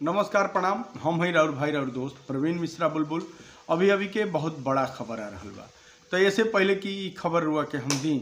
नमस्कार प्रणाम हम हई राउर भाई राउर दोस्त प्रवीण मिश्रा बुलबुल अभी अभी के बहुत बड़ा खबर आ रहल बा तो ऐसे पहले कि ई खबर रुआ के हम दी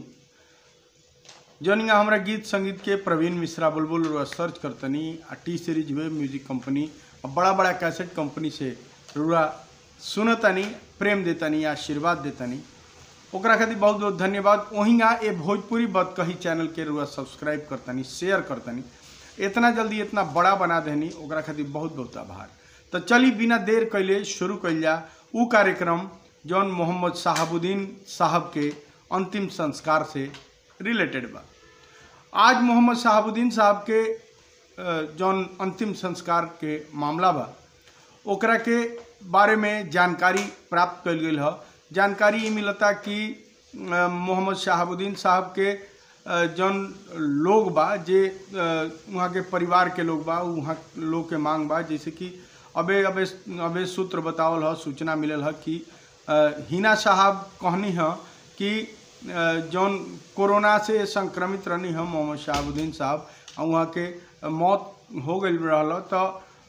जौनिया हमरा गीत संगीत के प्रवीण मिश्रा बुलबुल रुआ सर्च करतनी आ T series web music company और बड़ा बड़ा कैसेट कंपनी से रुआ सुनतनी प्रेम देतनी आशीर्वाद देतनी ओकरा खातिर बहुत बहुत धन्यवाद वहींगा ए भोजपुरी बद कही चैनल के रुआ सब्सक्राइब करतनी शेयर करतनी इतना जल्दी इतना बड़ा बना देनी ओकरा खातिर बहुत बहुत आभार तो चली बिना देर कैले शुरू कैल जा उ कार्यक्रम जौन मोहम्मद साहबुद्दीन साहब के अंतिम संस्कार से रिलेटेड बा आज मोहम्मद साहबुद्दीन साहब के अ, जौन अंतिम संस्कार के मामला बा ओकरा के बारे में जानकारी प्राप्त कल गई ह जानकारी ये मिलता कि अ, मोहम्मद शहाबुद्दीन साहब के अ, जौन लोग बा जे अ, वहाँ के परिवार के लोग बा वहाँ लोग के मांग बा जैसे कि अबे अबे अबे सूत्र बतावल ह सूचना मिलल ह कि अ, हिना साहब कहनी ह कि अ, जौन कोरोना से संक्रमित रहनी ह मोहम्मद शहाबुद्दीन साहब और वहाँ के मौत हो गई रहल तो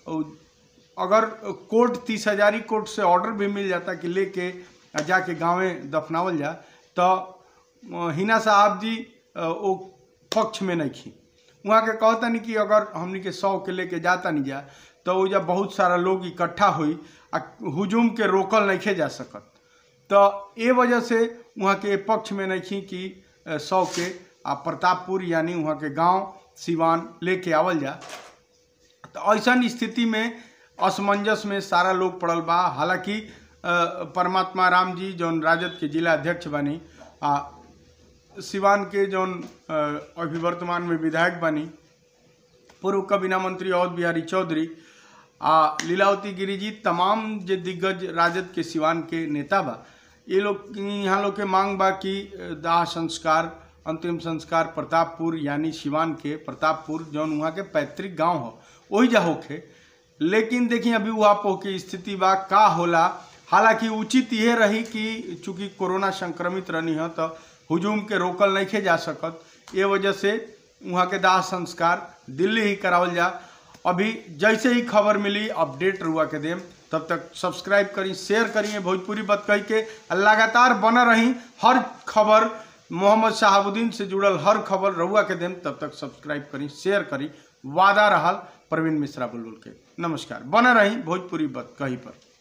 अगर कोर्ट तीस हजारी कोर्ट से ऑर्डर भी मिल जाता कि लेके जाके गांवे दफनावल जा तो अ, हिना साहब जी अ, वो पक्ष में नहीं खी वहाँ के कहता नहीं कि अगर हमनी के सौ के लेके जाता नहीं जा तो वो जब बहुत सारा लोग इकट्ठा हुई आ हुजूम के रोकल नहीं जा सकत तो ये वजह से वहाँ के पक्ष में नहीं खी कि अ, सौ के आ प्रतापपुर यानी वहाँ के गांव सिवान लेके आवल जा तो ऐसा स्थिति में असमंजस में सारा लोग पड़ल बा हालांकि अ, परमात्मा राम जी जौन राजद के जिला अध्यक्ष बनी आ सिवान के जौन अ, अभी वर्तमान में विधायक बनी पूर्व कबीना मंत्री अवध बिहारी चौधरी आ लीलावती गिरी जी तमाम जे दिग्गज राजद के सिवान के नेता बा ये लोग यहाँ लोग के मांग बा कि दाह संस्कार अंतिम संस्कार प्रतापपुर यानी सिवान के प्रतापपुर जौन वहाँ के पैतृक गांव हो वही जा होखे लेकिन देखिए अभी वहाँ पो के स्थिति बा का होला हालांकि उचित ये रही कि चूंकि कोरोना संक्रमित रहनी है तो हुजूम के रोकल नहीं जा सकत ये वजह से वहाँ के दाह संस्कार दिल्ली ही करावल जा अभी जैसे ही खबर मिली अपडेट रुआ के देम तब तक सब्सक्राइब करी शेयर करिए भोजपुरी बत कही के आ लगातार बना रही हर खबर मोहम्मद शहाबुद्दीन से जुड़ल हर खबर रहुआ के देम तब तक सब्सक्राइब करी शेयर करी वादा रहल प्रवीण मिश्रा बुलबुल के नमस्कार बना रही भोजपुरी बत कही पर